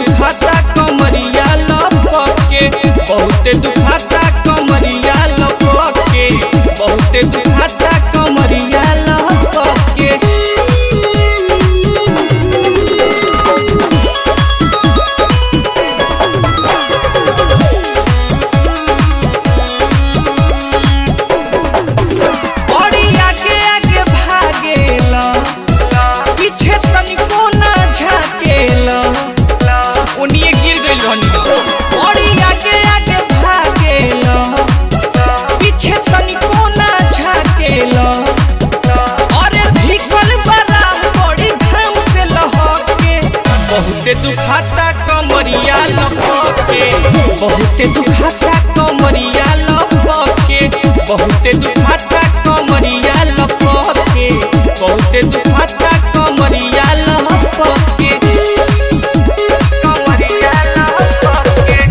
दुखाता कमरिया लपके बहुते दुखाता कमरिया लपके बहुते दुखाता कमरिया लपके बड़ी आगे आगे भागेला पीछे तनिको ना झाकेला ओनिए गिर गइल रहनी बड़ी आगे आगे भागेला पीछे तनिको ना झाकेला अरे धिकल बड़ा बड़ी घाम से लहके बहुते दुखाता कमरिया लपके बहुते दुखाता कमरिया लपके बहुते दुखाता कमरिया लपके बहुते दुखाता कमरिया लपके कमरिया लपके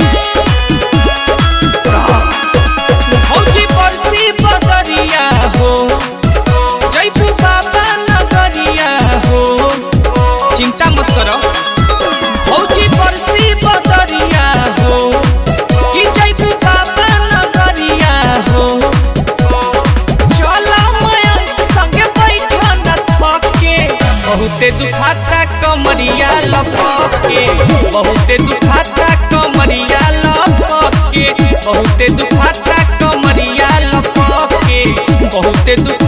भौजी बरसी बदरिया हो जयपू बाबा नगरिया हो चिंता मत करो भौजी बरसी बदरिया हो कि जयपू बाबा नगरिया हो चला माया संगे बैठा न थके बहुते दुखाता कमरिया लपके बहुते दुखाता कमरिया लपके बहुते दुखाता कमरिया लपके बहुते दुख